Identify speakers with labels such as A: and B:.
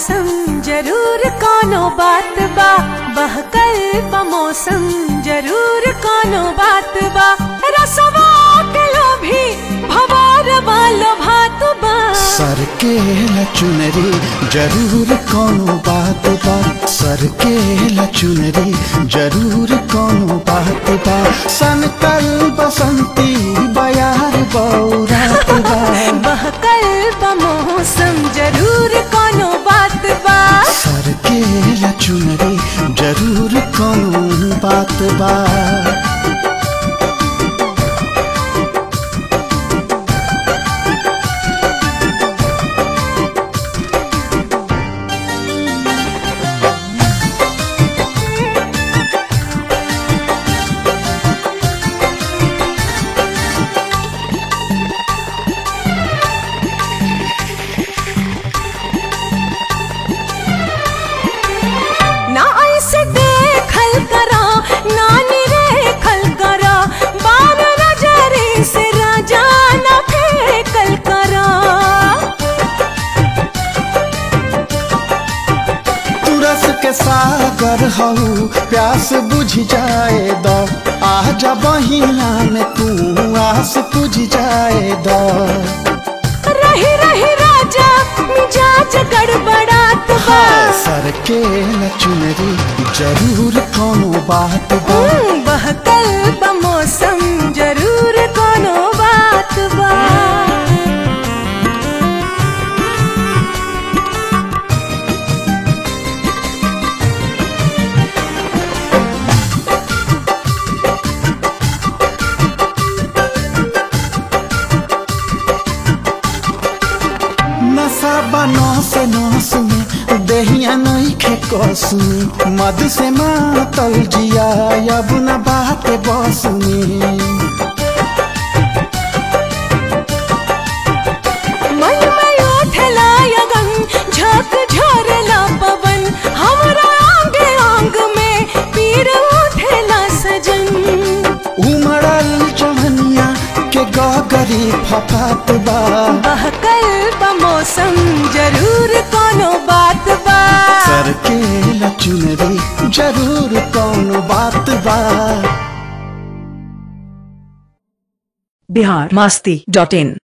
A: मौसम जरूर कोनो बात बा बहकल बा मौसम जरूर कोनो बात बा रसवा के लोभी भवार वालो भात बा
B: सर के लचुनरी जरूर कोनो बात बा सर के लचुनरी जरूर कोनो बात बा सनकल बसंती बयार बौरात बा
A: बहकल बा मौसम जरूर कोनो बात बा
B: सर के लचुनरी जरूर कोनो बात बा
A: ना ऐसे देखल करा ना निरेखल करा बार नजरे से राजा न फेंकल करा
B: तुरस के सागर हऊ प्यास बुझ जाए द आजा बहिया में तू आस बुझ जाए द
A: रही रही राजा मिजाज गड़बड़ात बा
B: हाँ, सर के लचुनरी जरूर कोनो बात बा
A: हम्म, बहकल बा मौसम जरूर कोनो बात बा
B: नशा बनो से नौस में देहिया नहीं खे कसमी मद से मातल जिया अब न बात बस में
A: मन में उठला यगन झक झोरला पवन हमरा आंग आंग में पीर उठला सजन
B: उमड़ल चवनिया के गगरी फपात बा
A: बहकल बा मौसम जरूर कोनो बात बा
B: सर के लचुनरी जरूर कौन बात बा
C: बिहार मस्ती डॉट इन